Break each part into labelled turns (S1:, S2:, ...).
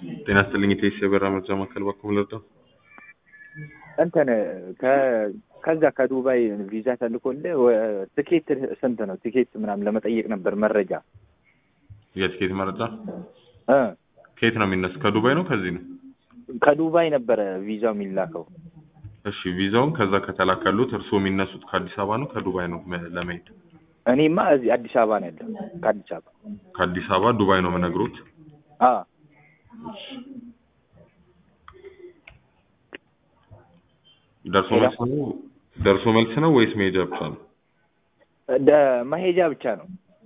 S1: ጤና ይስጥልኝ ኢቴስ የበራ መርጃ ማዕከል በኩል ልርዳው?
S2: እንትን ከ- ከዛ ከዱባይ ቪዛ ተልኮልህ ወ- ትኬት ስንት ነው? ትኬት ምናምን ለመጠየቅ ነበር መረጃ
S1: የትኬት መረጃ
S2: እ
S1: ከየት ነው የሚነሱ? ከዱባይ ነው ከዚህ ነው?
S2: ከዱባይ ነበረ ቪዛው የሚላከው።
S1: እሺ ቪዛውን ከዛ ከተላከሉት እርስዎ የሚነሱት ከአዲስ አበባ ነው ከዱባይ ነው መ- ለመሄድ?
S2: እኔማ እዚህ አዲስ አበባ ነው ያለው። ከአዲስ አበባ
S1: ከአዲስ አበባ ዱባይ ነው የምነግሮት።
S2: አ
S1: ደርሶ መልስ ነው ደርሶ መልስ ነው ወይስ መሄጃ ብቻ ነው?
S2: ደ መሄጃ ብቻ ነው።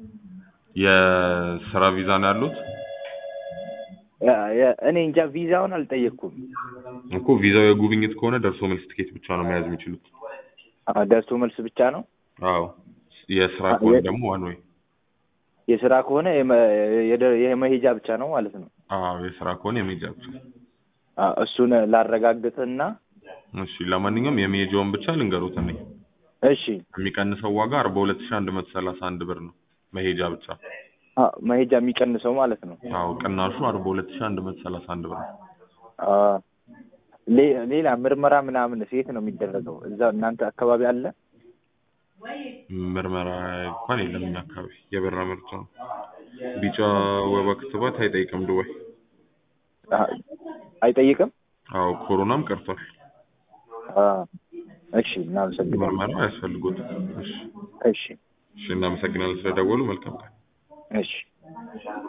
S1: የስራ ቪዛ ነው ያሉት?
S2: ያ- ያ- እኔ እንጃ ቪዛውን አልጠየቅኩም።
S1: እኮ ቪዛው የጉብኝት ከሆነ ደርሶ መልስ ትኬት ብቻ ነው መያዝ የሚችሉት።
S2: አ፣ ደርሶ መልስ ብቻ ነው።
S1: አዎ የስራ
S2: አ-
S1: ከሆነ
S2: የ-
S1: ደግሞ ዋን ወይ
S2: የስራ ከሆነ የመ- የደ- የመሄጃ ብቻ ነው ማለት ነው።
S1: አዎ የስራ ከሆነ የመሄጃ ብቻ።
S2: አ፣ እሱን ላረጋግጥና
S1: እሺ ለማንኛውም የመሄጃውን ብቻ ልንገሩት እኔ
S2: እሺ
S1: የሚቀንሰው ዋጋ አርባ ሁለት ሺህ አንድ መቶ ሰላሳ አንድ ብር ነው መሄጃ ብቻ።
S2: አ፣ መሄጃ የሚቀንሰው ማለት ነው።
S1: አዎ ቅናሹ አርባ ሁለት ሺህ አንድ መቶ ሰላሳ አንድ ብር ነው።
S2: አ፣ ሌ- ሌላ ምርመራ ምናምን የት ነው የሚደረገው? እዛ እናንተ አካባቢ አለ?
S1: ምርመራ እንኳን የለም እኛ አካባቢ የበራ ምርጫ ነው። ቢጫ ወባ ክትባት አይጠይቅም ዱባይ።
S2: አ፣ አይጠይቅም?
S1: አዎ ኮሮናም ቀርቷል።
S2: አ፣ እሺ እናመሰግናለን።
S1: ምርመራ አያስፈልጎትም። እሺ
S2: እሺ
S1: እሺ እናመሰግናለን ስለደወሉ። መልካም ቀን።
S2: እሺ